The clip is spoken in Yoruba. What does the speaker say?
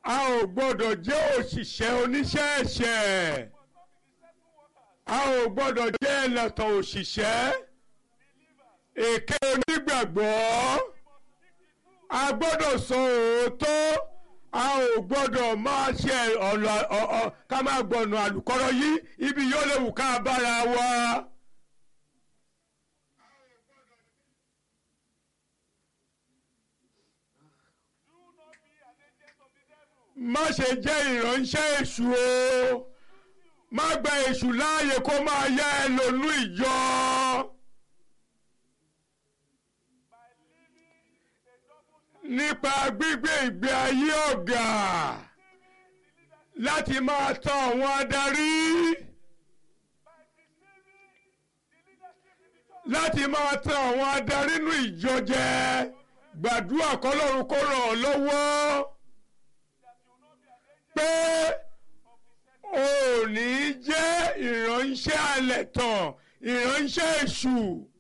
a ò gbọ́dọ̀ jẹ́ òṣìṣẹ́ oníṣẹ́ ẹ̀ṣẹ̀ a ò gbọ́dọ̀ jẹ́ ẹlẹ́tàn òṣìṣẹ́ èké onígbàgbọ́ a gbọ́dọ̀ sọ òótọ́ a ò gbọ́dọ̀ máa ṣe ọ̀nà ká máa gbọ̀nà àlùkọ́rọ́ yìí ibi yóò léwu ká bára wa. má ṣe jẹ́ ìránṣẹ́ èṣù o má gba èṣù láàyè kó máa yá ẹ lónú ìjọ. nípa gbígbé ìgbé ayé ọ̀gá láti máa tàn àwọn adarí láti máa tàn àwọn adarí nínú ìjọ jẹ gbàdúrà kọ́lọ́run kó ràn ọ́ lọ́wọ́ pé ò ní jẹ́ ìránṣẹ́ alẹ̀ tàn ìránṣẹ́ èṣù.